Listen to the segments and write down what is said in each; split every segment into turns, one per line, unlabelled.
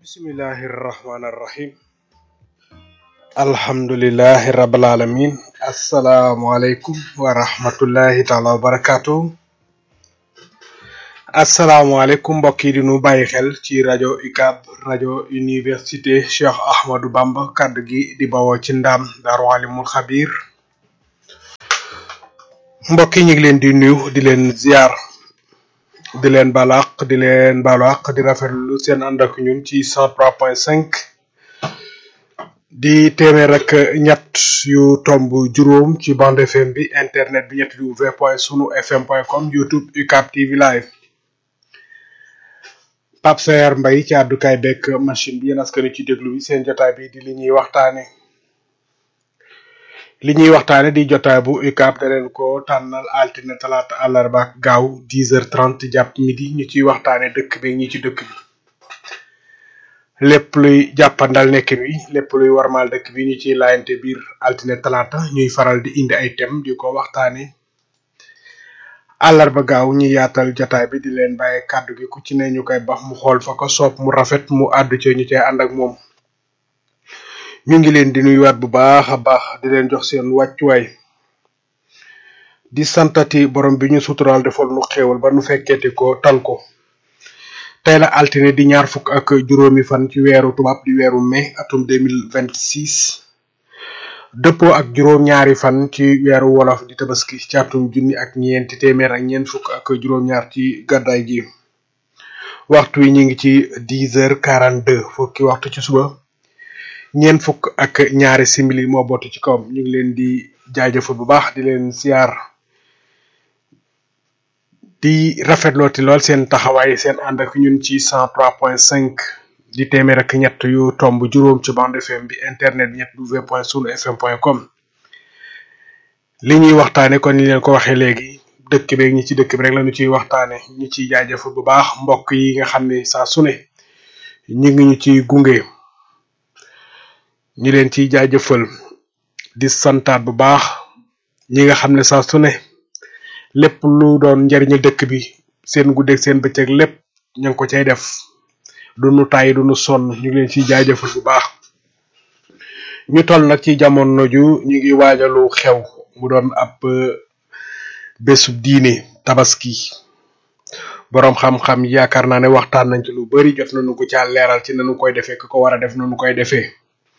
bismillahi irrahmani irrahim alhamdulilahi rabil alamin asalaamualeykum wa rahmatullahi taala wa barakatuh asalaamualeykum mbokk yi di nu bàyyi xel ci rajo UCAB rajo université Cheikh Ahmadou Bamba kaddu gi di bawoo ci ndaam daaru alimul xabir mbokk yi ñu ngi leen di nuyu di leen ziar di leen balaq di leen balaq di rafetlu seen ànd ak ñun ci cent trois point cinq di téeméer ak ñett yu tomb juróom ci bande fm bi internet bi ñetti w point sunu fm point com youtube UCAB TV live Pape Saer Mbaye ci àddukaay bekk machine bi yéen askan ci déglu bi seen jotaay bi di li ñuy waxtaane li ñuy waxtaane di jotaay bu UCAB da leen ko tànnal altine talaata àllarba ak gaaw dix heures trente jàpp midi ñu ciy waxtaane dëkk bi ñi ci dëkk bi lépp luy jàppandal nekkin wi lépp luy warmaal dëkk bi ñu ciy laayante biir altine talaata ñuy faral di indi ay thème di ko waxtaane àllarba gaaw ñu yaatal jotaay bi di leen bàyyi kàddu gi ku ci ne ñu koy bax mu xool fa ko soob mu rafet mu àddu ci ñu cay ànd ak moom ñu ngi leen di nuyuwaat bu baax a baax di leen jox seen wàccuwaay di santati borom bi ñu suturaal defal nu xéewal ba nu fekkeeti ko tal ko tey la altine di ñaar fukk ak juróomi fan ci weeru tubaab di weeru mai atum deux mille vingt six dëppoo ak juróom ñaari fan ci weeru wolof di tabaski ci atum junni ak ñeenti téeméer ak ñeent fukk ak juróom-ñaar ci gàddaay gi waxtu wi ñu ngi ci dix heures quarante deux fukki waxtu ci suba ñeent fukk ak ñaari simili moo bootu ci kawam ñu ngi leen di jaajëfal bu baax di leen siyaar di rafetlooti lool seen taxawaay seen ànd ak ñun ci cent trois point cinq di téeméer ak ñett yu tomb juróom ci bande fm bi internet bi ñett w point sunu fm point com li ñuy waxtaane kon ni leen ko waxee léegi dëkk beeg ñi ci dëkk bi rek la ñu ciy waxtaane ñi ciy jaajëfal bu baax mbokk yi nga xam ne saa su ne ñu ngi ñu ciy gunge ñi leen ciy jaajëfal di santaat bu baax ñi nga xam ne saa su ne lépp lu doon njariñu dëkk bi seen guddeeg seen bëccëg lépp ñu ngi ko cay def du nu tàyyi du nu sonn ñu ngi leen ciy jaajëfal bu baax ñu toll nag ci jamono ju ñu ngi waajalu xew mu doon ab bésu diine tabaski boroom xam-xam yaakaar naa ne waxtaan nañ ci lu bari jot nañu ko caa leeral ci nanu koy defee ku ko war a def nanu koy defee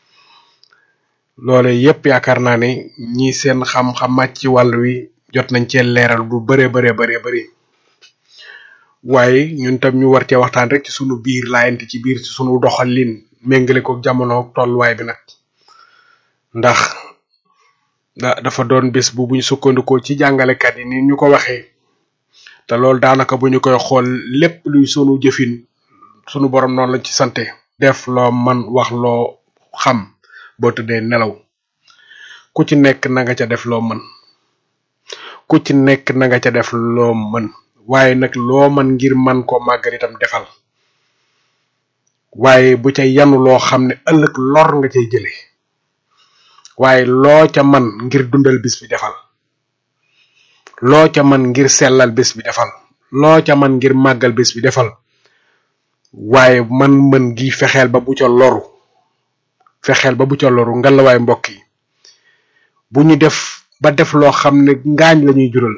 loole yépp yaakaar naa ne ñi seen xam-xam màcc ci wàll wi jot nañ cee leeral lu bare bare bare bari waaye ñun tam ñu war cee waxtaan rek ci sunu biir laayante ci biir ci sunu doxalin méngale ko jamono tolluwaay bi nag ndax dafa doon bés bu buñ sukkandikoo ci jàngalekat yi ni ñu ko waxee te loolu daanaka bu ñu koy xool lépp luy sunu jëfin sunu borom noonu lañ ci sante def loo man wax loo xam boo tëddee nelaw ku ci nekk na nga ca def loo mën ku ci nekk na nga ca def loo mën waaye nag loo mën ngir man ko màggal itam defal waaye bu ca yanu loo xam ne ëllëg lor nga cay jële waaye loo ca man ngir dundal bis bi defal loo ca man ngir sellal bis bi defal loo ca man ngir màggal bis bi defal waaye man mën gi fexeel ba bu ca loru fexeel ba bu ca loru ngalawaay mbokk yi bu ñu def ba def loo xam ne ngaañ lañuy jural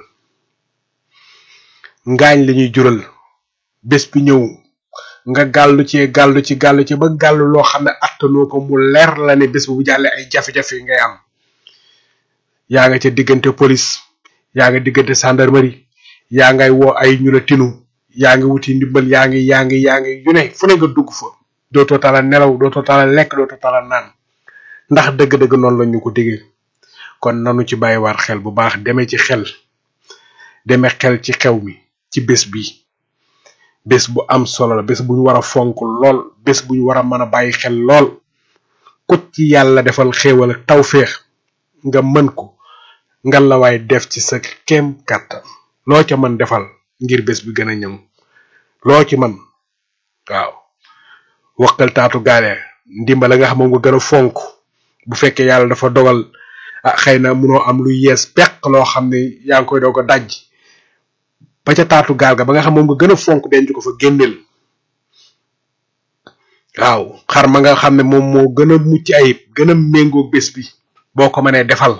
ngaañ lañuy jural bés bi ñëw nga gàllu ci gàllu ci gàllu ci ba gàllu loo xam ne attanoo ko mu leer la ne bés bu bu jàllee ay jafe-jafe ngay am yaa nga ca diggante police yaa nga diggante gendarmerie yaa ngay woo ay ñu la tinu yaa ngi wuti ndimbal yaa ngi yaa ngi yaa ngi yu ne fu ne nga dugg fa dootoo tala nelaw dootoo tala lekk dootoo tala naan ndax dëgg-dëgg noonu la ñu ko diggee kon nanu ci bàyyiwaat xel bu baax demee ci xel demee xel ci xew mi ci bés bi bés bu am solo la bés bu ñu war a fonk lool bés bu ñu war a mën a bàyyi xel lool ku ci yàlla defal xéewal ak tawféex nga mën ko nga la waay def ci sa kem kàttan loo ca mën defal ngir bés bi gën a ñëw loo ci mën waaw wakkal taatu gaale ndimbala nga xam moom nga gën a fonk bu fekkee yàlla dafa dogal ah xëy na munoo am lu yees peq loo xam ne yaa ngi koy doog a daj ba ca taatu gaal ga ba nga xam moom nga gën a fonk denc ko fa génneel waaw xar ma nga xam ne moom moo gën a mucc ayib gën a méngoo bés bi boo ko mënee defal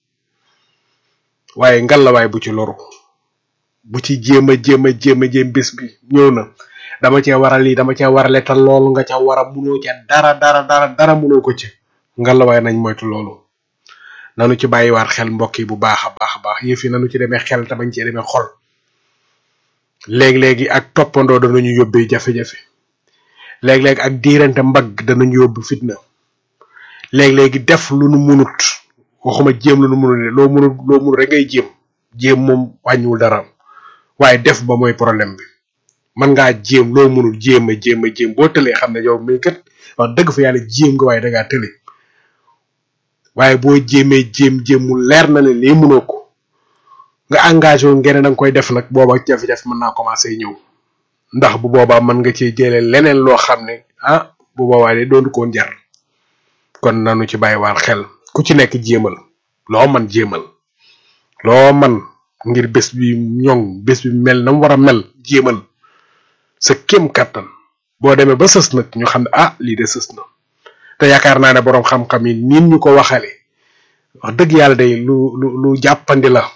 waaye ngalawaay bu ci loru bu ci jéem a jéem a jéem a jéem bés bi ñëw na dama cee war a lii dama cee war a letal loolu nga ca war a munoo ca dara dara dara dara munoo ko ci ngalawaay nañ moytu loolu nanu ci bàyyiwaat xel mbokk yi bu baax a baax a baax yëf yi nanu ci demee xel te bañ cee demee xol léeg-léegi ak toppandoo danañu yóbbee jafe-jafe léeg-léeg ak diirante mbagg danañu yóbbu fitna léeg-léegi def lu nu munut waxuma jéem lu nu munut ne loo munut loo munut rek ngay jéem jéem moom wàññiwul dara waaye def ba mooy problème bi man ngaa jéem loo munut jéem a jéem a jéem boo tëlee xam ne yow mii kat wax dëgg fa yàlla jéem nga waaye dangaa tële waaye boo jéemee jéem jéem mu leer na ne lii munoo ko nga engagé wu ngeen da nga koy def nag booba jafe-jafe mën naa commencé ñëw ndax bu boobaa mën nga ci jëlee leneen loo xam ne ah bu boobaa de doonu koon jar kon nanu ci bàyyiwaat xel ku ci nekk jéemal loo man jéemal loo man ngir bés bi ñoŋ bés bi mel na mu war a mel jéemal sa kéem kattan boo demee ba sës nag ñu xam ne ah lii de sës na te yaakaar naa ne boroom xam-xam yi niin ñu ko waxale wax dëgg yàlla day lu lu lu jàppandi la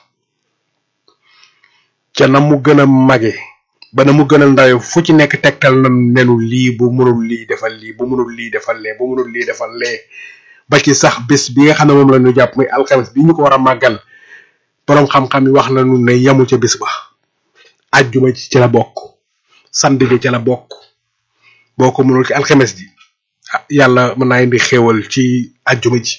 ca na mu gën a mage ba na mu gën a ndawe fu ci nekk tegtal na nenu lii bu mënul lii defal lii bu mënul lii defal lee bu mënul lii defal lee ba ci sax bés bi nga xam ne moom la ñu jàpp muy alxames bi ñu ko war a màggal boroom xam-xam yi wax nañu ne yamu ca bés ba ajjuma ci ci la bokk samedi bi ci la bokk boo ko mënul ci alxames ji ah yàlla mën naa indi xéewal ci ajjuma ji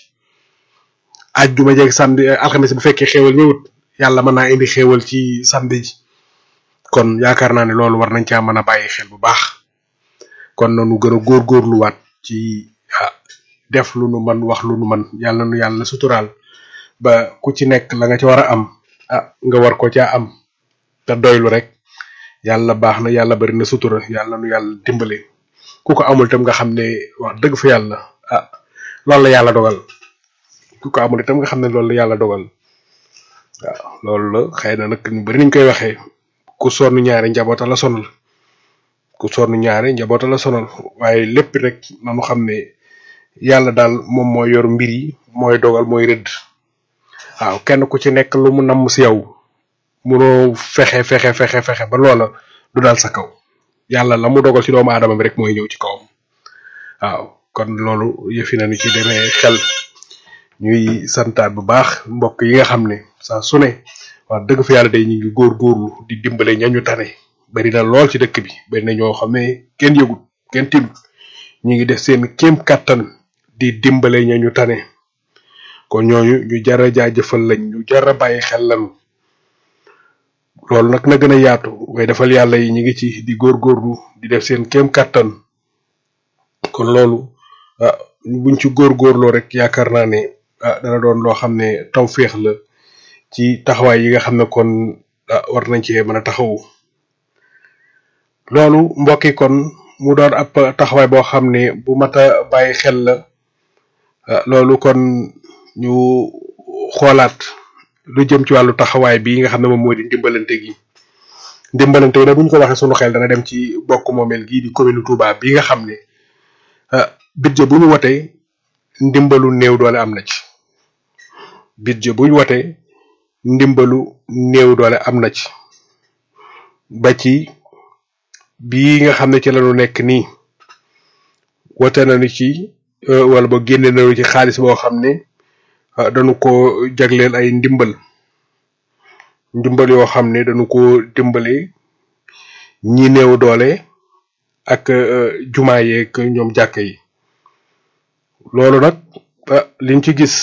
ajjuma jeeg samedi alxames bu fekkee xéewal ñëwut yàlla mën naa indi xéewal ci samedi ji kon yaakaar naa ne loolu war nañ caa mën a bàyyi xel bu baax kon nanu gën a góorgóorluwaat ci ah def lu nu man wax lu nu man yàlla nu yàlla suturaal ba ku ci nekk la nga ci war a am ah nga war ko caa am te doylu rek yàlla baax na yàlla bari na sutura yàlla nu yàlla dimbale ku ko amul itam nga xam ne wax dëgg fa yàlla ah loolu la yàlla dogal ku ko amul itam nga xam ne loolu la yàlla dogal waaw loolu la xëy na nag ñu bari niñ koy waxee ku sonn ñaari njaboota la sonal ku sonn ñaari njaboota la sonal waaye lépp rek nanu xam ne yàlla daal moom mooy yor mbir yi mooy dogal mooy rëdd waaw kenn ku ci nekk lu mu namm si yow munoo fexe fexe fexe fexe ba loola du dal sa kaw yàlla la mu dogal ci doomu aadama bi rek mooy ñëw ci kawam waaw kon loolu yëfi nañu ci demee xel ñuy santaat bu baax mbokk yi nga xam ne saa su ne wax dëgg fa yàlla day ñu ngi góorgóorlu di dimbale ñañu tane bari na lool ci dëkk bi bari na ñoo xam ne kenn yëgut kenn tinut ñu ngi def seen kéem kattan di dimbale ñañu tane kon ñooñu ñu jara jaajëfal lañ ñu jara bàyyi xel lañu loolu nag na gën a yaatu way defal yàlla yi ñu ngi ci di góorgóorlu di def seen kéem kattan kon loolu ah buñ ci góorgóorloo rek yaakaar naa ne ah dana doon loo xam ne tawféex la ci taxawaay yi nga xam ne kon ah war nañ cee mën a taxawu loolu mbokk yi kon mu doon ab taxawaay boo xam ne bu mat a bàyyi xel la ah loolu kon ñu xoolaat lu jëm ci wàllu taxawaay bi nga xam ne moom moo di ndimbalante gi ndimbalante gi nag bu ñu ko waxee sunu xel dana dem ci bokk moomeel gii di commune Touba bi nga xam ne ah budget bu ñu wotee ndimbalu néew doole am na ci budget bu ñu wotee ndimbalu néew doole am na ci ba ci bii nga xam ne ci lañu nekk nii wote nañu ci wala ba génne nañu ci xaalis boo xam ne dañu ko jagleel ay ndimbal ndimbal yoo xam ne dañu ko dimbale ñi néew doole ak jumaa yeeg ñoom jàkka yi loolu nag liñ ci gis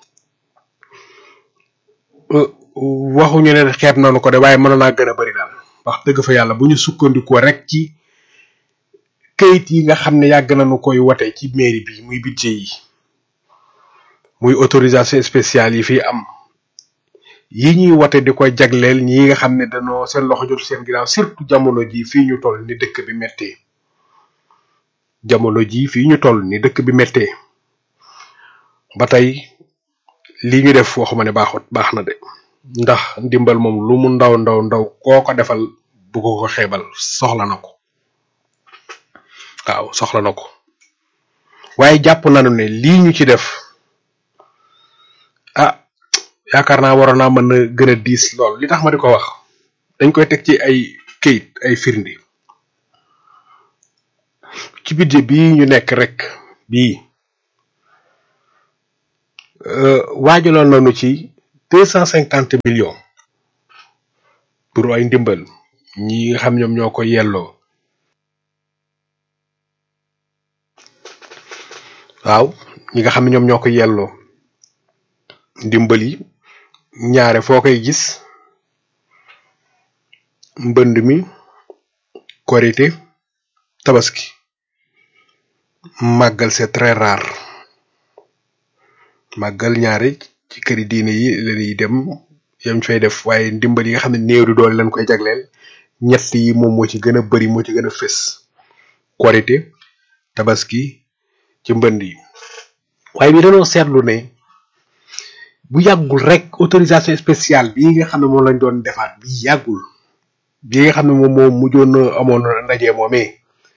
waxuñu ne xeeb nañu ko de waaye mën naa gën a bari daal wax dëgg fa yàlla bu ñu sukkandikoo rek ci kayit yi nga xam ne yàgg nañu koy wote ci mairie bi muy budget yi muy autorisation spéciale yi fi am yi ñuy wote di ko jagleel ñi nga xam ne dañoo seen loxo jotu seen ginnaaw surtout jamono ji fii ñu toll ni dëkk bi mettee jamono ji fii ñu toll ni dëkk bi mettee ba tey li ñu def waxuma ne baaxut baax na de ndax ndimbal moom lu mu ndaw ndaw ndaw koo ko defal bu ko ko xeebal soxla na ko waaw soxla na ko waaye jàpp nañu ne lii ñu ci def ah yaakaar naa waroon naa mën a gën a diis lool li tax ma di ko wax dañ koy teg ci ay këyit ay firndi ci budget bii ñu nekk rek bii waajaloon nañu ci deux cent cinquante millions pour ay ndimbal ñi nga xam ñoom ñoo ko yelloo waaw ñi nga xam ne ñoom ñoo ko yelloo ndimbal yi ñaare foo koy gis mbënd mi korité tabaski màggal c'est très rare màggal ñaare ci këri diine yi lañuy dem yam fay def waaye ndimbal yi nga xam ne néew di doole lañ koy jagleel ñett yi moom moo ci gën a bari moo ci gën a fës korité tabaski ci mbënd yi waaye bi dañoo seetlu ne bu yàggul rek autorisation spéciale bii nga xam ne moom lañ doon defaat bi yàggul bi nga xam ne moom moo mujjoon amoon ndaje moomee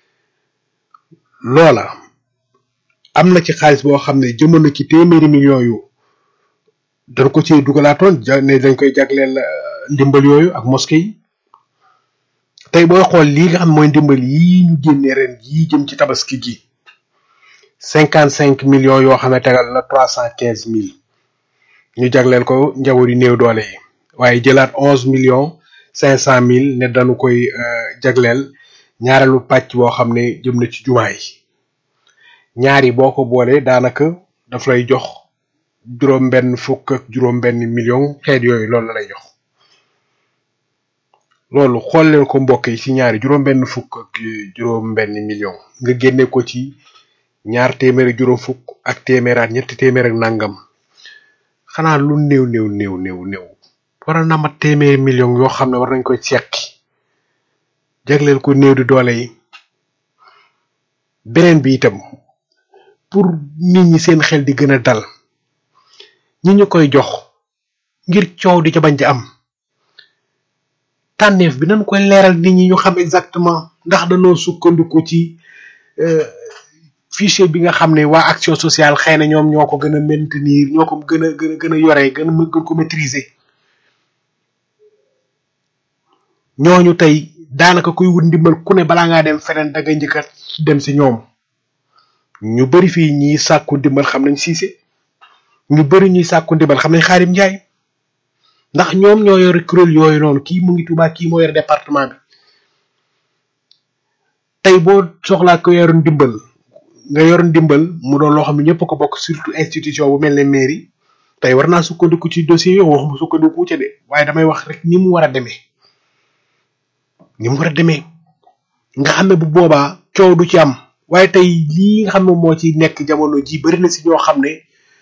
loola am na ci xaalis boo xam ne jëmoon na ci téeméeri millions yu dañ ko ci dugalaatoon ja ne dañ koy jagleel ndimbal yooyu ak mosquée yi tey booy xool lii nga xam mooy ndimbal yii ñu génne ren yii jëm ci tabaski gi cinquante cinq millions yoo xam ne tegal na trois cent quinze mille ñu jagleel ko njaboot yi néew doole yi waaye jëlaat onze millions cinq cent mille ne dañu koy jagleel ñaareelu pàcc boo xam ne jëm na ci jumaa yi ñaari boo ko boolee daanaka daf lay jox juróom benn fukk ak juróom benn million xeet yooyu loolu la lay jox loolu xool leen ko mbokk yi ci ñaari juróom benn fukk ak juróom benn million nga génne ko ci ñaar téeméer ak juróom fukk ak téeméeraat ñetti téeméer ak nangam xanaa lu néew néew néew néew néew war na mat téeméeri million yoo xam ne war nañ koy seqi jagleel ko néew di doole yi beneen bi itam pour nit ñi seen xel di gën a dal ñi ñu koy jox ngir coow di ca bañ di am tànneef bi nañ koy leeral nit ñi ñu xam exactement ndax dañoo sukkandiku ci fichier bi nga xam ne waa action sociale xëy na ñoom ñoo ko gën a maintenir ñoo ko gën a gën a gën a yore gën a gën ko maîtriser ñooñu tey daanaka kuy wut ndimbal ku ne balaa ngaa dem feneen da nga njëkk a dem si ñoom ñu bari fii ñi sàkku ndimbal xam nañ siise ñu bari ñuy sàkku ndimbal xam nañ xaarim njaay ndax ñoom ñoo yor kuréel yooyu noonu kii mu ngi Tuubaa kii moo yor département bi tey boo soxlaa ko yor ndimbal nga yor ndimbal mu doon loo xam ne ñëpp ko bokk surtout institution bu mel ne mairie tey war naa sukkandiku ci dossier yoo waxuma sukkandiku ca de waaye damay wax rek ni mu war a demee ni mu war a demee nga xam ne bu boobaa coow du ci am waaye tey lii nga xam ne moo ci nekk jamono ji bari na si ñoo xam ne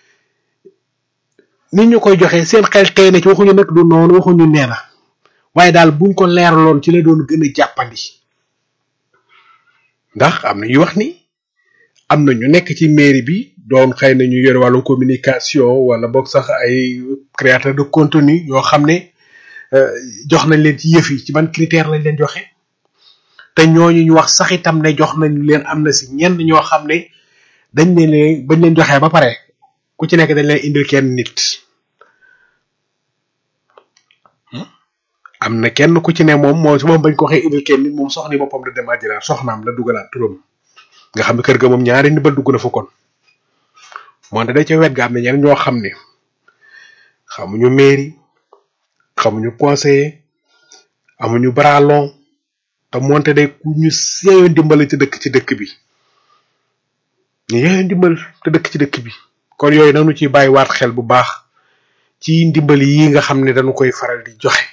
nit ñu koy joxe seen xel tey na ci waxuñu nag du noonu waxuñu nee na waaye daal buñ ko leeraloon ci la doon gën a jàppandi ndax am na ñuy wax ni am na ñu nekk ci mairie bi doon xëy na ñu yore wàllu communication wala boog sax ay créateur de contenu yoo xam ne jox nañ leen ci yëf yi ci ban critère lañ leen joxe te ñooñu ñu wax sax itam ne jox nañ leen am na si ñenn ñoo xam ne dañ leen leen bañ leen joxee ba pare ku ci nekk dañ leen indil kenn nit am na kenn ku ci ne moom moom su moom bañ ko waxee indil kenn nit moom soxni boppam da dem àjjana soxnaam la dugalaat turam nga xam ne kër ga moom ñaari ndimbal dugg na fa kon moonte da ca wet ga am na ñeneen ñoo xam ne xamuñu mairie xamuñu conseiller amuñu bralon te moonte day ku ñu yeeyoo ndimbal ci dëkk ci dëkk bi ñu yeeyoo ndimbal te dëkk ci dëkk bi kon yooyu nanu ci bàyyi waat xel bu baax ci ndimbal yi nga xam ne dañu koy faral di joxe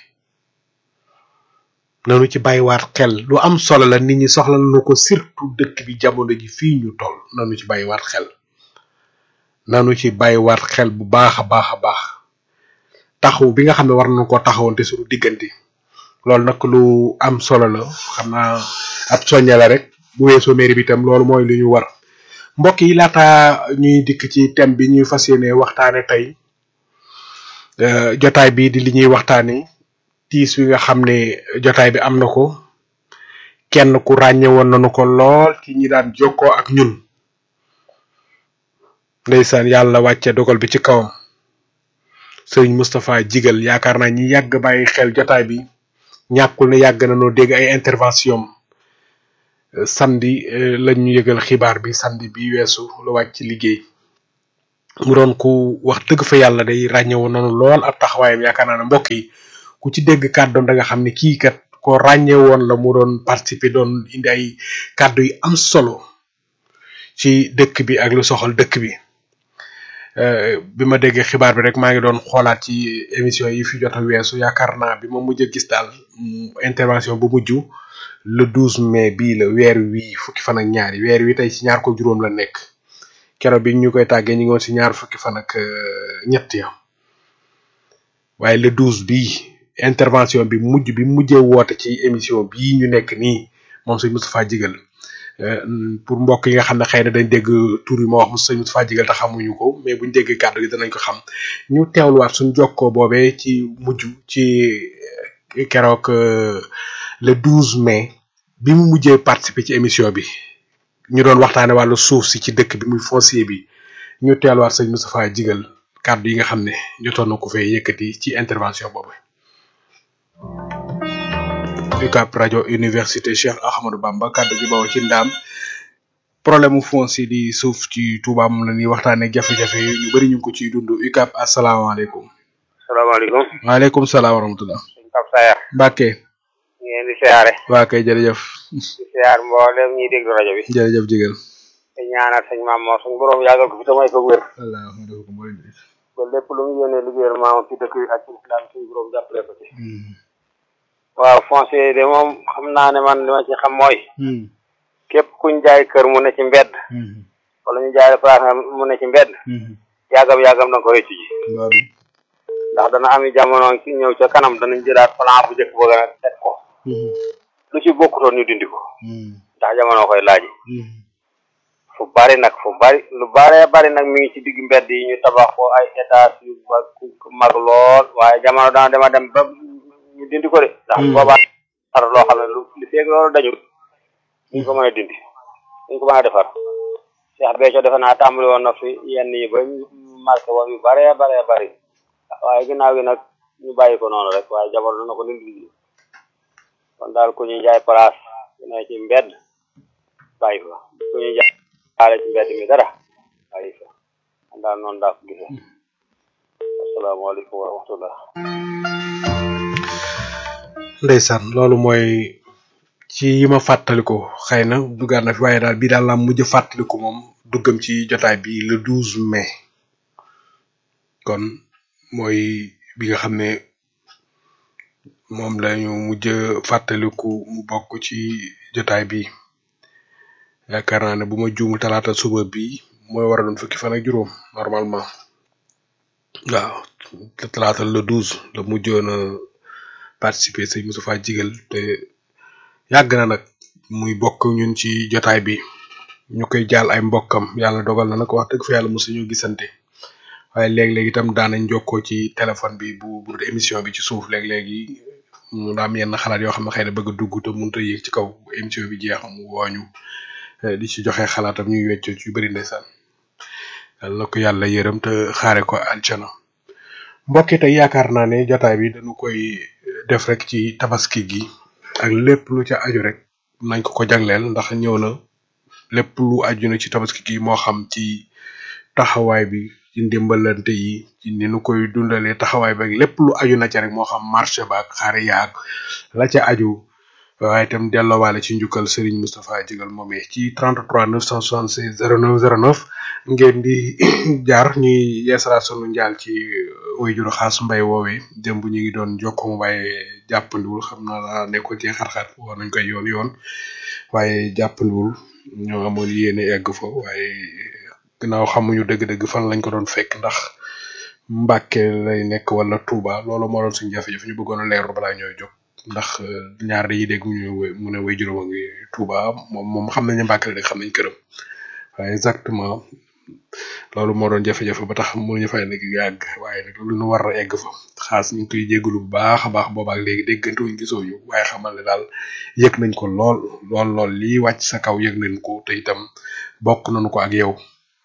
nanu ci bàyyi waat xel lu am solo la nit ñi soxla nañu ko surtout dëkk bi jamono ji fii ñu toll nanu ci bàyyi waat xel nanu ci bàyyi waat xel bu baax a baax a baax taxaw bi nga xam ne war nañu koo taxawante suñu diggante loolu nag lu am solo la xam naa ab soñña la rek bu weesoo mairie bi itam loolu mooy lu ñu war mbokk yi laata ñuy dikk ci thème bi ñuy fas yéene waxtaane tey jotaay bi di li ñuy waxtaane tiis wi nga xam ne jotaay bi am na ko kenn ku ràññe woon nañu ko lool ci ñi daan jokkoo ak ñun ndeysaan yàlla wàcce dogal bi ci kawam sëriñ Moustapha Jigal yaakaar naa ñi yàgg bàyyi xel jotaay bi ñàkkul ne yàgg na noo dégg ay intervention samedi lañ ñu yëgal xibaar bi samedi bi weesu lu wàcc liggéey mu doon ku wax dëgg fa yàlla day ràññewoon noonu lool ab taxawaayam yaakaar naa ne mbokk yi ku ci dégg kàddoom da nga xam ne kii kat ko ràññewoon la mu doon participer doon indi ay kàddu yu am solo ci dëkk bi ak lu soxal dëkk bi bi ma déggee xibaar bi rek maa ngi doon xoolaat ci émission yi fi jot a weesu yaakaar naa bi ma mujj a gis daal intervention bu mujj le 12 mai bii la weer wi fukki fan ak ñaari weer wi tey ci ñaar ko juróom la nekk keroog bi ñu koy tàggee ñu ngi woon ci ñaar fukki fan ak ñett ya waaye le 12 bii intervention bi mujj bi mujjee woote ci émission bii ñu nekk nii moom sëñ Moustapha Jigal pour mbokk yi nga xam ne xëy na dañ dégg tur yi ma wax mu sëñ Moustapha Jigal te xamuñu ko mais buñ déggee kàddu gi danañ ko xam ñu teewluwaat suñ jokkoo boobee ci mujj ci keroog le 12 mai bi mu mujjee participer ci émission bi ñu doon waxtaane wàllu suuf si ci dëkk bi muy foncier bi ñu teewluwaat sëñ Moustapha Jigal kàddu yi nga xam ne jotoon na ko fee yëkkati ci intervention boobu. UCAB rajo université Cheikh Ahmadou Bamba kàddu gi bawoo ci ndaam problème mu foncier di suuf ci Touba moom la ñuy waxtaanee jafe-jafe yi ñu bëri ñu ngi ko ciy dund UCAB asalaamaaleykum.
salaamaaleykum.
waaleykum salaam wa rahmatulah.
sëñ Pape Sayar.
Mbacke.
ngeen di siyaare.
waa kay jërëjëf.
di siyaar mboolem ñuy déglu rajo bi.
jërëjëf Jigal.
te ñaanal sëñ maam moo suñu borom yàggal ko fi te may ko wér.
wallaahi
ba lépp lu mu yéene liggéeyal maamam ci dëkk bi ak ci islam suñu borom jàppale ko ci. waaw foncier de moom xam naa ne man li ma ci xam mooy. képp kuñ jaay kër mu ne ci mbedd. wala ñu jaay place mu ne ci mbedd. yàggam yàggam da nga ko rëccu ji. ndax dana am jamono ci ñëw ca kanam danañ jëlaat plan bu njëkk bëgg a teg ko. lu ci bokkutoon ñu dindi ko. ndax jamono koy laaj. fu bari nag fu bari lu baree bari nag mi ngi ci digg mbedd yi ñu tabax ko ay étage yu mag lool waaye jamono dana dema dem ba ñu dindi ko de. ndax boobaa xar loo xam ne lu li feeg loolu dañu ñu ko mën a dindi ñu ko mën a defar Cheikh Béthio defe naa tàmbali woon na fi yenn yi ba marqué woon yu baree baree bari waaye ginnaaw gi nag ñu bàyyi ko noonu rek waaye jamono dana ko dindi kon daal ku ñuy jaay place ne ci mbedd bàyyi ko ku ñuy jaay xaale ci mbedd mi dara bàyyi ko kon daal noonu daa ko gisee asalaamaaleykum wa rahmatullah
ndeysaan loolu mooy ci yi ma fàttaliku xëy na duggaat na fi waaye daal bii daal laa mujj fàttaliku moom duggam ci jotaay bi le 12 mai kon mooy bi nga xam ne moom lañu mujj fàttaliku mu bokk ci jotaay bi yaakaar naa ne bu ma juumul talaata suba bi mooy war a doon fukki fan ak juróom normalement waaw talaata le 12 la mujjoon a participer sëñ Moustapha Jigal te yàgg na nag muy bokk ñun ci jotaay bi ñu koy jaal ay mbokkam yàlla dogal na nag wax dëgg fa yàlla mosu ñu gisante waaye léeg-léeg itam daanañ jokkoo ci téléphone bi bu bu émission bi ci suuf léeg-léegi mu daam yenn xalaat yoo xam ne xëy na bëgg a dugg te mënut a yéeg ci kaw émission bi jeex mu wooñu di ci joxe xalaatam ñuy weccoo ci yu bëri ndeysaan yàlla ko yàlla yërëm te xaare ko aljana mbokki tey yaakaar naa ne jotaay bi dañu koy def rek ci tabaski gi ak lépp lu ca aju rek nañ ko ko jagleel ndax ñëw na lépp lu aju na ci tabaski gi moo xam ci taxawaay bi ci ndimbalante yi ci ni nu koy dundalee taxawaay bi ak lépp lu aju na ca rek moo xam marché ba ak xaar yaag la ca aju waaye itam delloowaale ci njukkal Serigne Moustapha Jigal moomee ci 33 976 09 09 ngeen di jaar ñuy yeesalaat sunu njaal ci wayjuru xaas mbay woowee démb ñu ngi doon jokkoo mu waaye jàppandiwul xam naa daa nekkoon ci xar-xar war nañ koy yoon yoon waaye jàppandiwul ñoo amoon yéene egg fa waaye gannaaw xamuñu dëgg-dëgg fan lañ ko doon fekk ndax Mbàkke lay nekk wala Touba loolu moo doon suñu jafe-jafe ñu bëggoon a leerlu balaa ñooy jóg ndax ñaar dañuy dégg mu ñu mu ne way juróom a ngi Touba moom moom xam nañu Mbàkke la dëkk xam nañ këram waaye exactement loolu moo doon jafe-jafe ba tax mënuñu fay nekk yàgg waaye nag lu ñu war a egg fa xaas ñu ngi koy jégalu bu baax a baax boobaak léegi déggante wuñ gisoo ñu waaye xamal ne daal yëg nañ ko lool lool lool lii wàcc sa kaw yëg nañ ko te itam bokk nañu ko ak yow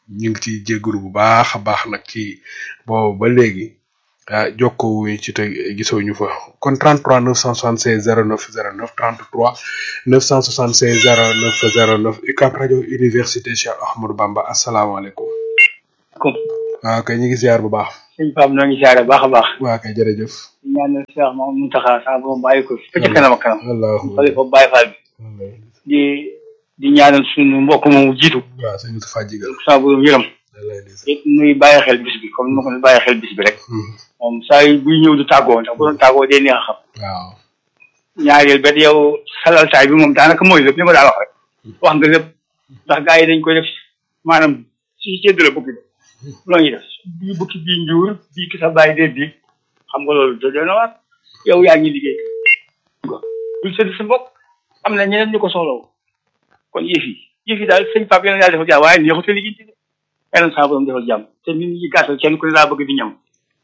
ñu ngi ciy jégalu bu baax a baax nag ci boobu ba léegi ah jokkoo wuñu ci te gisoo ñu fa kon 33 976 09 09 33 976 09 09 UCAB rajo université Cheikh Ahmadou Bamba asalaamaaleykum. waaw kay ñu ngi ziar bu baax.
sëñ Pape ñoo ngi ziare baax a baax.
waa kay jërëjëf.
di ñaanal Cheikh moom Mountakha sax ba mu bàyyi ko fi. ca kanam ak kanam.
wallaahu
xale ko Baye Fall bi. di di ñaanal suñu mbokk moomu jiitu.
waaw sëñ Moustapha Jigal.
saa borom yërëm. it muy bàyyi xel bis bi comme ni ma ko bàyyi xel bis bi rek. moom saa yu buy ñëw du tàggoo ndax bu doon tàggoo day neex a xam.
waaw.
ñaareel bet yow salaltaay bi moom daanaka mooy lépp li ma daal wax rek. wax nga lépp ndax gars yi dañ koy def maanaam si séddale bukki bi. loolu ñuy def bii bukki bii njuur bii ki sa bàyyi dee bii xam nga loolu doy na waar yow yaa ngi liggéey. bul sëdd sa mbokk am na ñeneen ñu ko soxlaw kon yëf yi yëf yi daal sëñ Pape yéen a yàlla defal jàmm waaye neexut a liggéey ci de yàlla na saa borom defal jàmm te nit ñi gàttal kenn ku ne daa bëgg di ñam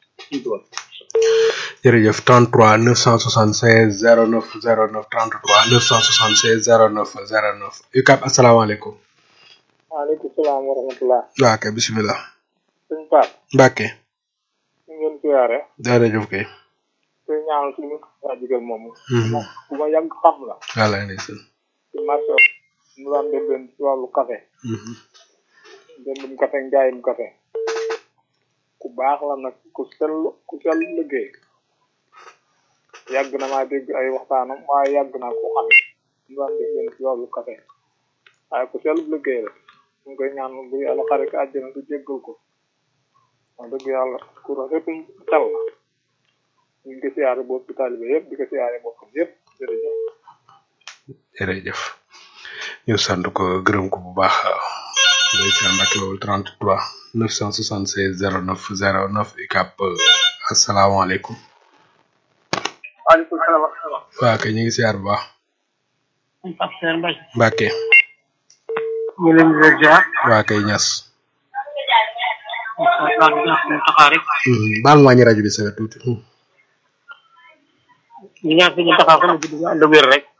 jërëjëf 33 976 09 09 33 976 09 09 UCAB asalaamaaleykum.
waaleykum salaam wa rahmatulah.
waa kay bisimilah.
sëñ Pape.
Mbacke.
ñu ngeen siyaare.
jërëjëf kay.
te ñaanal suñu waa jigal moomu. bu ma yàgg xam la.
walaay ndeysaan.
ci marché mu daan dem leen ci wàllu café. jëndum café njaayum café. ku baax la nag ku sell ku sell liggéey. yàgg na maa dégg ay waxtaanam waaye yàgg naa ko xam. mu daan dem leen ci wàllu café. waaye ku sell liggéey la. ñu ngi koy ñaan bu yàlla xare ko àjjana du jéggal ko. wax dëgg yàlla ku rafetum xel la. ñu ngi ko siyaare boobu taalibe yëpp di ko siyaare boppam yëpp jërëjëf.
jërëjëf ñu sant ko gërëm ko bu baax ndeysaan Mbacke Bawol 33 976 09 09 UCAB asalaamaaleykum.
waaleykum salaam wa rahmatulah.
waa kay ñu ngi siyaar bu baax.
Pape Seer Mbaye.
Mbacke.
ñu ngi leen di leen ziar.
waa kay ñas.
taxaw rek.
baal ma wàññi rajo bi sa tuuti.
ñu ñaan suñu taxaw xam ne ñu ànd wér rek.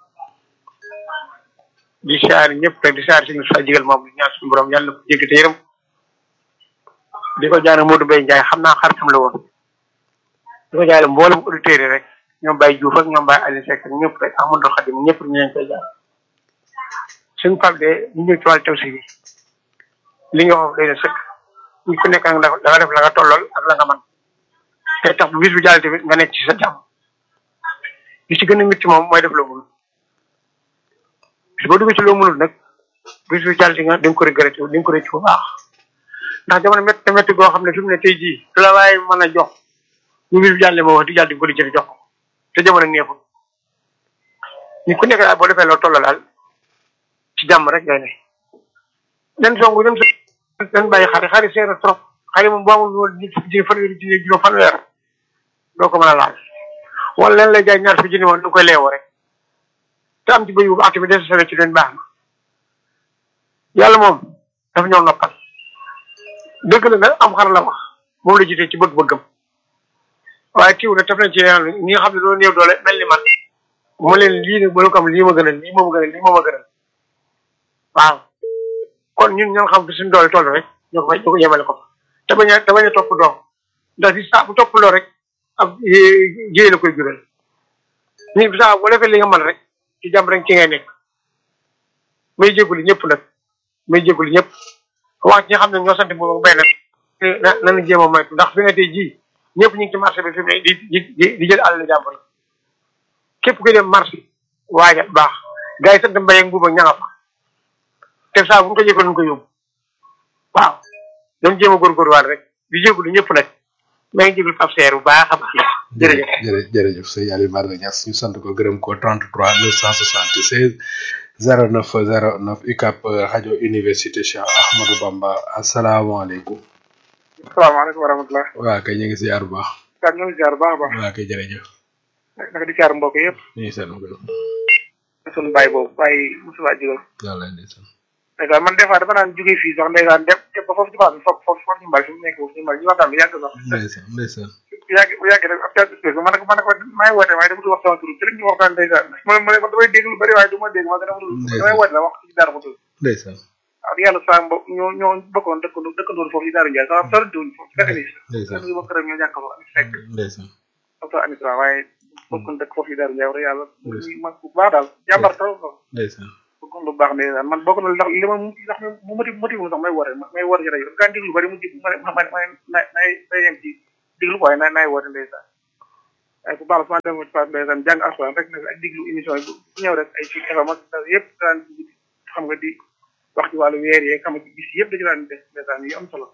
di siyaar ñëpp rek di siyaar suñu sa jigal moom di ñaan suñu borom yàlla na ko jéggi te yërëm. di ko jaane Modou Mbaye Ndiaye xam naa xaritam la woon. di ko jaale mboolem auditeurs yi rek ñoom Baye Diouf ak ñoom Baye Aliou Seck ak ñëpp rek Amadou Khadim ñëpp ñu leen koy jaar. suñu Pape de ñu ñëw ci wàllu taw si bi li nga wax day na sëkk ñu ku nekk nag da nga def la nga tollool ak la nga man te tax bu bis bu jàll tamit nga nekk ci sa jàmm li ci gën a métti moom mooy def loo mënul bis boo duggee ci loo mënul nag bis bu jàll di nga di nga ko regretté di nga ko rëcc bu baax ndax jamono métti na métti goo xam ne fi mu ne tey jii du la waaye mën a jox ñu bis bu jàllee moo wax di jàll di nga ko di jëfe jox ko te jamono neexul ñu ku nekk daal boo defee loo tolloo daal ci jàmm rek ngay ne den songu dem dañ bàyyi xari xari seer trop xari moom boo amul woon nit fukki junni fanweeri junni juróom fanweer doo ko mën a laal wala leen lay jaay ñaar fi junni woon du koy leewoo rek te am ci bëy bu baax tamit des sene ci leen baax na yàlla moom dafa ñëw noppal dëgg la nag am xar la wax moom la jiite ci bëgg-bëggam waaye tiw nag taf nañ ci ñi nga xam ne doon néew doole mel ni man mu leen lii nag ba ko am lii ma gënal lii moo ma gënal lii moo ma gënal waaw kon ñun ñoo xam fi suñu doole toll rek ñoo ko fay ñoo ko yemale ko te bañ a te bañ a topp doom ndax si saa bu topp loo rek ab jéey la koy jural nit bi saa bu defee li nga mën rek ci jàmm rek ci ngay nekk may jégalu ñëpp nag may jégalu ñëpp wax ñi xam ne ñoo sant boobu bay nag na nañu jéem a moytu ndax fi nga tey jii ñëpp ñu ngi ci marché bi fi mu ne di di di jël àll jàmbur képp kuy dem marché waajal baax gars yi sant mbay ak mbuuba ña nga fa te saa bu ñu ko jëfee ñu ko yóbbu waaw dañ jéem a góorgóorluwaat rek di jégalu ñëpp nag maa ngi jégalu Pape Seer bu baax a baax. jërëjëf
jërëjëf jërëjëf sëñ Aliou Barga Niass ñu sant ko gërëm ko 33 976 09 09 UCAB rajo université Cheikh Ahmadou Bamba asalaamaaleykum.
salaamaaleykum wa rahmatulah.
waa kay ñu ngi ziar bu baax.
daal ñu ngi ziar bu baax a baax.
waa kay jërëjëf.
naka di ziar mbokk yëpp.
ñu ngi seen gërëm.
sunu baay boobu baay Moussa Digal.
yàlla indi seen.
ndeysaan man des fois dama naan jógee fii sax ndeysaan dem dem ba foofu ci baax bi foofu foofu foofu ñu mbal fi mu nekk foofu ñu mbal ñu waxtaan bi yàgg sax.
ndeysaan ndeysaan.
bu yàgg bu yàgg rek ab caa espèce man nag man nag maa ngi woote waaye dama dul wax sama tur te rek ñu waxtaan ndeysaan ma ma damay dégg lu bëri waaye du ma dégg ma dama dul damay woote la wax ci dara ma tur
ndeysaan.
wax
yàlla saa mbokk ñoo ñoo bokkoon dëkkandoo dëkkandoo foofu yi Daaru Ndiaye sax sori diwuñ foofu fekk ni
ndeysaan
sama këram ñoo jàkk foofu fekk
ndeysaan
docteur Anis Ba waaye bokkoon dëkk foofu yi Daaru Ndiaye wax yàlla muy mag bu baax daal jàmbar taw ko
ndeysaan
bokkoon lu baax ne daal man bokk na ndax li ma ndax mu motif motif sax may woote may woote ci rajo gaa déglu bari mu jig ma ma ma na nay nay yem ci déglu ko waaye na nay woote ndeysaan waaye bu baax la su ma dem ci pass ndeysaan jàng alxuraan rek nag ak déglu émission yi bu ñëw rek ay ci FM ak yëpp daan xam nga di wax ci wàllu weer yeeg xam nga bis yëpp da ci daan def ndeysaan yu am solo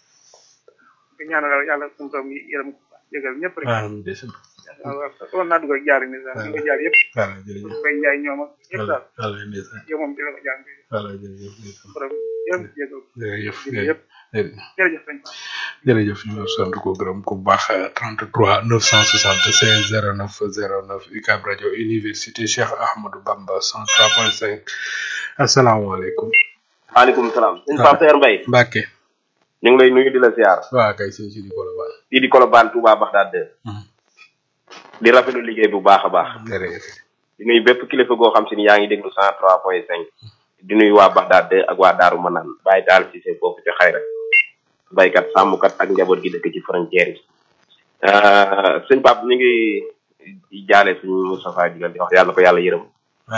di ñaanal yàlla suñu doom yi yërëm ko jégal ñëpp rek
waaw ndeysaan
waaw naa dugg ak jaar yi ndeysaan ñu ko jaar yëpp
voilà jërëjëf
koy njaay ñoom ak ñëpp daal
voilà ndeysaan
yow moom dina ko jàng
voilà jërëjëf ndeysaan
borom yërëm jégal
jërëjëf
yëpp jërëjëf sëñ
jërëjëf ñu sant ko gërëm ko bu baax 33 976 09 09 UCAB rajo université Cheikh Ahmadou Bamba 103.5 asalaamaaleykum.
maaleykum salaam. sëñ Pape Seer Mbaye.
Mbacke.
ñu ngi lay nuyu di la ziar.
waaw kay sëñ Sidi Kolobane.
fii di Colobane Touba Bagdad de. di rafetlu liggéey bu baax a baax.
jërëjëf.
di nuyu bépp kilifa goo xam si ni yaa ngi déglu 103.5. di nuyu waa Bagdad de ak waa Daaru Manaan bàyyi daal ci seen foofu ci xayra baykat sàmmkat ak njaboot gi dëkk ci frontière yi. sëñ Pape ñu ngi jaale suñu Moustapha Digal di wax yàlla ko yàlla yërëm.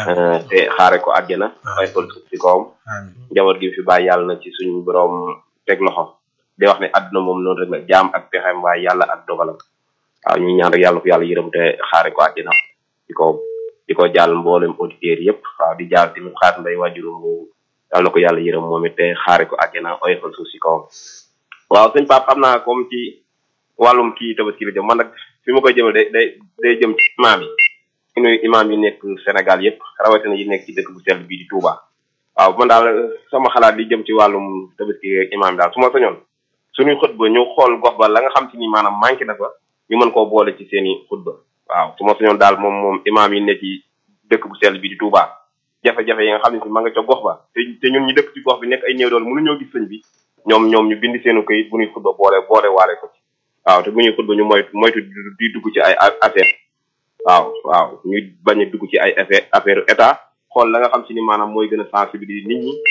te xaare ko àjjana. fay ko suuf si kawam. njaboot gi fi bàyyi yàlla na ci suñu borom teg loxo. di wax ne àdduna moom noonu rek la jaam ak pexem waaye yàlla ak dogalam. waaw ñu ñaan rek yàlla ko yàlla yërëm te xaare ko àjjana. di ko di ko jàll mboolem auditeurs yëpp waaw di jàll tamit xaar mbay wajurum bu yàlla na ko yàlla yërëm moom it te xaare ko àjjana oyofal suuf si kawam. waaw sëñ Pape xam naa comme ci wàllum kii tabaski la jëm man nag fi ma koy jëmee day day day jëm ci imaam yi. ñu nuyu imaam yi nekk Sénégal yëpp rawatina yi nekk ci dëkk bu sell bii di Touba. waaw man daal sama xalaat li jëm ci wàllum tabaski ak imaam daal su ma sañoon suñuy xutba ñu xool gox ba la nga xam ci ni maanaam manqué na fa ñu mën koo boole ci seen i xutba waaw su ma sañoon daal moom moom imaam yi nekk ci dëkk bu sell bii di Touba jafe-jafe yi nga xam ne si ma nga ca gox ba te te ñun ñu dëkk ci gox bi nekk ay néew dool mënuñoo gis sëñ bi ñoom ñoom ñu bind seenu këyit bu ñuy xutba boole boole waale ko ci waaw te bu ñuy xutba ñu moytu moytu di dugg ci ay affaire waaw waaw ñu bañ a dugg ci ay affaire affaire état xool la nga xam si ni maanaam mooy gën a sensibiliser nit ñi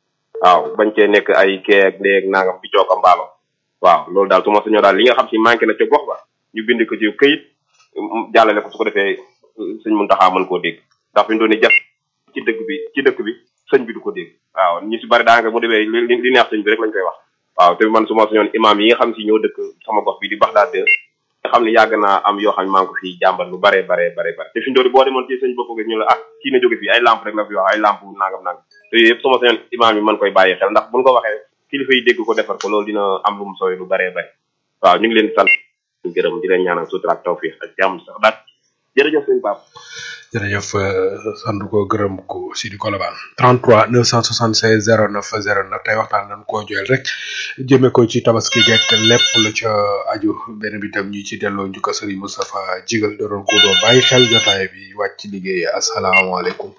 waaw bañ cee nekk ay kee ak léeg nangam bi cooka mbaalo waaw loolu daal su ma sañoo daal li nga xam si manqué na ca gox ba ñu bind ko ci këyit jàllale ko su ko defee sëñ Muntaxa mën koo dégg ndax fi mu doon ni jaf ci dëkk bi ci dëkk bi sëñ bi du ko dégg waaw ñu si bari daanaka bu demee li li neex sëñ bi rek lañ koy wax waaw te man su ma sañoon imaam yi nga xam si ñoo dëkk sama gox bi di Baxdaad nga xam ne yàgg naa am yoo xam ne maa ngi ko fi jàmbat lu bare bare bare bare te fi ndoori boo demoon ci sëñ bopp ñu la ah kii na jóge fii ay lamp rek la fi wax ay lamp nangam nangam te yooyu yëpp sama sañoon imaam yi mën koy bàyyi xel ndax buñ ko waxee kilifa yi dégg ko defar ko loolu dina am lu mu sooy lu bare bare waaw ñu ngi leen sant ñu gërëm di leen ñaanal sutura ak tawfiq ak jàmm sax daal jërëjëf sëñ Pape
jërëjëf sant ko gërëm ko Sidi Kolobane 33 976 09 09 tey waxtaan nañ koo joyal rek jëme ko ci tabaski gekk lépp la ca aju benn bi tam ñi ci delloo njukkal Serigne Moustapha Jigal doon ko doo bàyyi xel jotaay bi wàcc ci liggéey asalaamaaleykum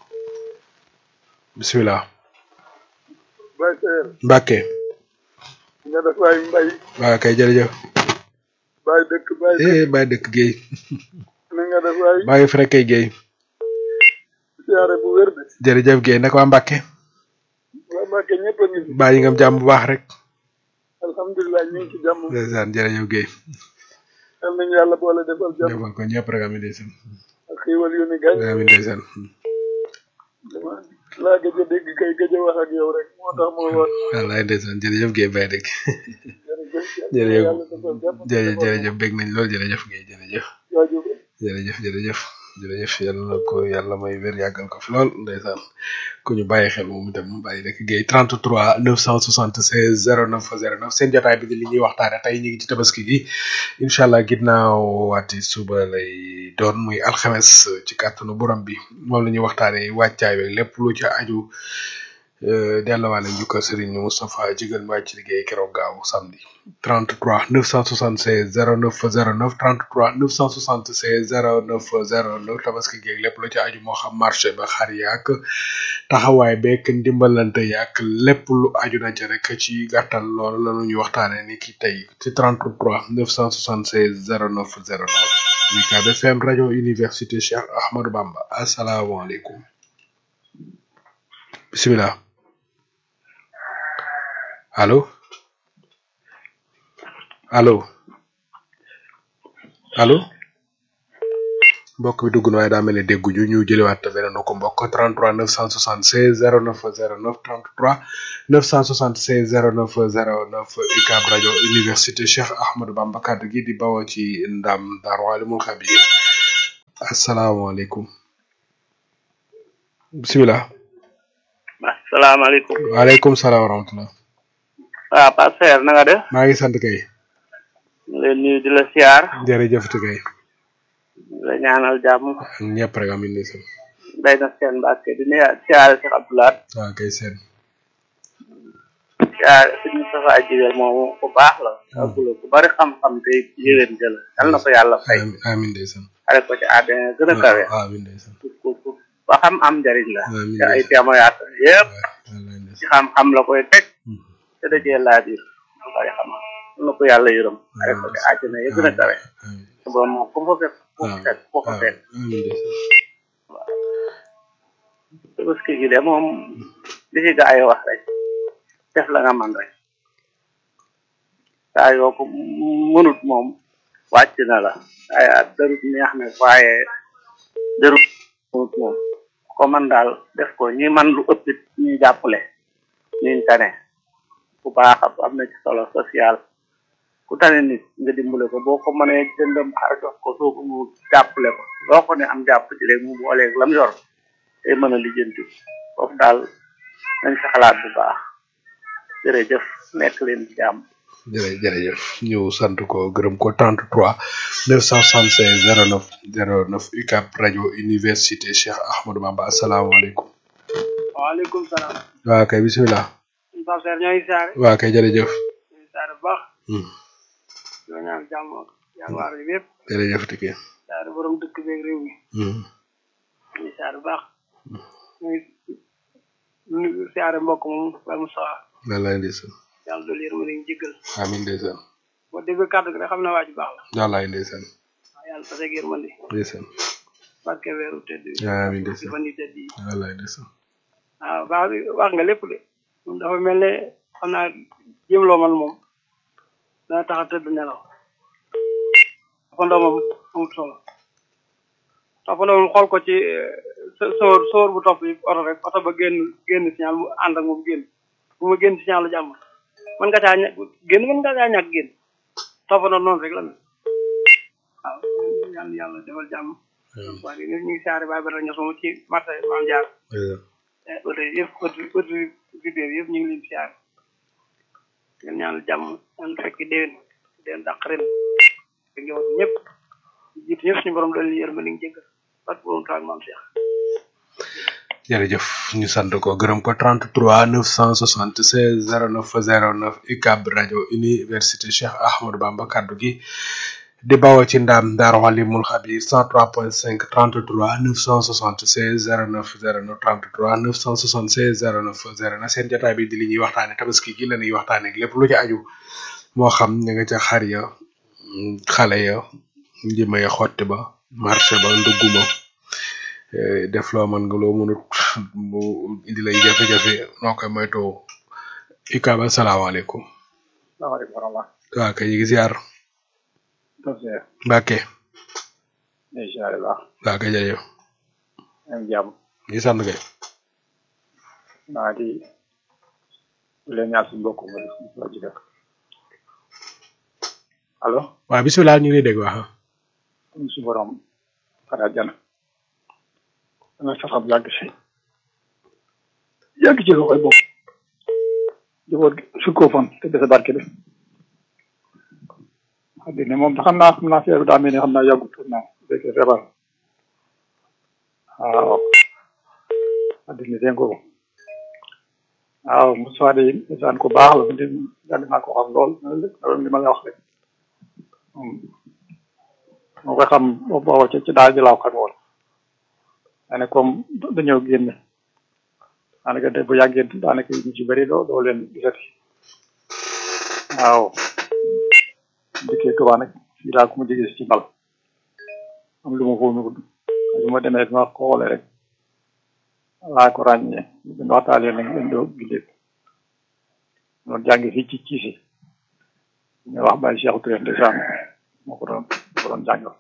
bisimilah.
Baye Seer.
Mbacke.
nga def waay mbay.
waaw kay jërëjëf.
Baye dëkk Baye dëkk.
eh Baye dëkk Guèye.
na nga def waay.
Baye Frekay Guèye.
siyaare bu wér de.
jërëjëf Guèye naka waa Mbacke.
waa Mbacke ñëpp a ngi fi.
bàyyi nga am jàmm bu baax rek.
alhamdulilah ñu ngi ci jàmm.
ndeysaan jërëjëf Guèye.
yal nañu yàlla boole defal jàmm.
defal ko ñëpp rek amiin ndeysaan.
ak xiiwal yu ni gañ.
amiin ndeysaan.
dama laa gëj a dégg kay gëj a wax ak yow rek moo tax moo wax.
wallaay ndeysaan jërëjëf Guèye Baye dëkk.
jërëjëf
jërëjëf
yàlla defal jàmm.
jërëjëf jërëjëf bég nañ lool jërëjëf Guèye jërëjëf.
jaajëf.
jërëjëf jërëjëf jërëjëf yàlla na ko yàlla may wér yàggal ko fi lool ndeysaan ku ñu bàyyi xel moom itam bàyyi rek Guèye 33 976 09 09 seen jotaay bi di li ñuy waxtaane tey ñu ngi ci tabaski gi incha allah ginnaaw waati suba lay doon muy alxames ci kàttanu borom bi moom la ñuy waxtaane wàccaay beeg lépp lu ci aju delluwaale njukkal Serigne Moustapha Jigal wàcc ci liggéey keroog gaaw samedi 33 976 09 09 33 976 09 09 tabaski geeg lépp lu ci aju moo xam marché ba xar yaak taxawaay beeg ndimbalante yaak lépp lu aju na ci rek ci gàttal loolu la ñuy waxtaane ni ki tey ci 33 976 09 09 UCAB FM rajo université Cheikh Ahmadou Bamba asalaamaaleykum bisimilah allo allo allo mbokk bi dugg na waaye daa mel ne dégguñu ñu jëliwaat beneen ko mbokk 33 976 09 09 33 976 09 09 UCAB rajo université Cheikh Ahmadou Bamba kaddu gi di bawoo ci ndam Darou Alimul Khabir asalaamaaleykum bisimilah.
asalaamaaleykum.
waaleykum salaam wa rahmatulah.
waaw Pasteur na nga def.
maa ngi sant kay.
ñu leen nuyu di la siyaar.
jërëjëf kay.
di la ñaanal jàmm.
ñëpp rek amin ni seen.
day na seen mbàkke di nuyu siyaare Cheikh Abdoulaye.
waaw kay seen.
siyaare suñu safa jigéen moomu ku baax la. agula ku bari xam-xam te yéwén jël yal na ko yàlla fay.
amin ndeysaan.
xale ko ci àddina gën a kawe.
amin ndeysaan.
ku ku ba xam am njariñ la.
Amiin.
te ay témoignage yëpp
wallaay ndeysaan.
ci xam-xam la koy teg. te dajee laa biir lu bari xam yal na ko yàlla yërëm. xale ko ci àddina ya gën a kawe.
amin
te boobu moom ku fa fekk ku fa fekk ku fa
waaw
fekk.
amin ndeysaan.
tabaski gi de moom li ci gaa yi wax rek def la nga man rek saa yoo ko mënut moom wàcc na la waaye darut neex na waaye darut mënut moom ko man daal def ko ñi man lu ëppit ñuy jàppale ñuñ tane bu baax a am na ci solo social ku tane nit nga dimbale ko boo ko mënee jëndam xar jox ko soo ko mu jàppale ko loo ko ne am jàpp ci rek mu booleeg lam yor tey mën a lijjanti foofu daal nañ ci xalaat bu baax jërëjëf nekk leen ci jàmm
jërë jërëjëf ñu sant ko gërëm ko 33 976 09 09 UCAB rajo université Cheikh Ahmadou Bamba asalaamaaleykum.
waaleykum salaam.
waa kay bisimilah.
Pasteur ñoo ngi saare.
waa kay jërëjëf.
ñoo ngi saare bu baax.
Hmm,
ñoo ñaan jàmm ak jàmbaar yi yëpp.
jërëjëf tike.
saare borom dëkk beeg réew mi.
Hmm,
ñoo ngi saare bu baax. ñu ngi nuyu saare mbokk moom Baye Moussa
wallaay ndeysaan.
yàlla dolli yërmande ñu jéggal.
amiin ndeysaan.
boo déggee kàddu gi rek xam ne waa ji baax la.
wallaay ndeysaan.
waaw yàlla taseeg yërmande.
ndeysaan.
barke weeru tedd bi.
amiin
ci
ndeysaan.
fan yi tedd yi.
wallaay ndeysaan.
waaw baax bi wax nga lépp de moom dafa mel ne xam naa jéemloo man moom dana tax a tëdd nelaw toppandoo moom amut solo toppandoo moom xool ko ci eh, so- sóor sóor bu topp yi oto rek oto ba génn génn signal mu ànd ak moom génn bu ma génn signal lu jàmm mën nga caa ñàkk génn mën nga caa ñàkk génn toppandoo noonu rek la mel waaw yàlla na yàlla defal jàmm waa ñu ngi saare baay bara ños moom ci marché maam jaar
ndeysaan.
auto yëpp auto auto vidéo yëpp ñu ngi leen siyaar ngeen ñaanal jàmm ñaan fekk déwén déwén dàq ren ak njaboot ñëpp jiitu ñëpp suñu borom doon yërma li nga jéggal parce que borom taal maam Cheikh
jërëjëf ñu sant ko gërëm ko 33 976 09 09 UCAB rajo université Cheikh Ahmadou Bamba kaddu gi di bawoo ci ndam Daaru Alimul Xabir 103.5 33 976 09 09 33 976 09 09 seen jotaay bi di li ñuy waxtaane tabaski gi la ñuy waxtaane ak lépp lu ci aju moo xam ñu nga ca xar ya mm, xale ya njima ya xotti ba marché ba ndugg ma eh, def loo mën nga loo mënut mu indi lay jafe-jafe noo koy moytoo UCAB asalaamaaleykum
salaamaaleykum wa rahmatulah
waa kay ñu ngi ziar
Pasteur
Mbàkke
ñu siyaare baax
waa kay jërëjëf
am jàmm
ñu sant kay
maa di leen ñaan suñu mbokk mu la ci def allo
waa bisimilah ñu ngi lay dégg wax
ñu si borom xanaa jana dana saxam yàgg si yàgg ci loxoy bopp jëboot su ko fan te dese barke bi xam ne moom xam naa xam naa feeru daa mel ni xam naa yàggu tuut naa fekkee feebar waaw addina seen ko waaw Moussa de isaan ko baax la di yàgg naa ko xam lool loolu li ma la wax rek moom moo ko xam booba ci ci daal ji laa ko xam woon daanaka comme dañoo génn daanaka de bu yàggee daanaka ñu ci bëri doo doo leen gisati waaw dikkee Tuubaa nag fii daal ku ma jege ci mbal am lu ma foofu ñu bu ma demee ma xoolee rek laa ko ràññee bu ñu waxtaanee nag leen doo gisee
doon jàngi fii ci Ciisi ñu wax Baye Cheikh Touré ndeysaan moo ko doon moo ko doon jàngal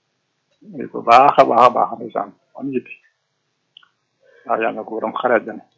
muy ko baax a baax a baax ndeysaan am yitti waaw yàlla na ko borom xareet jane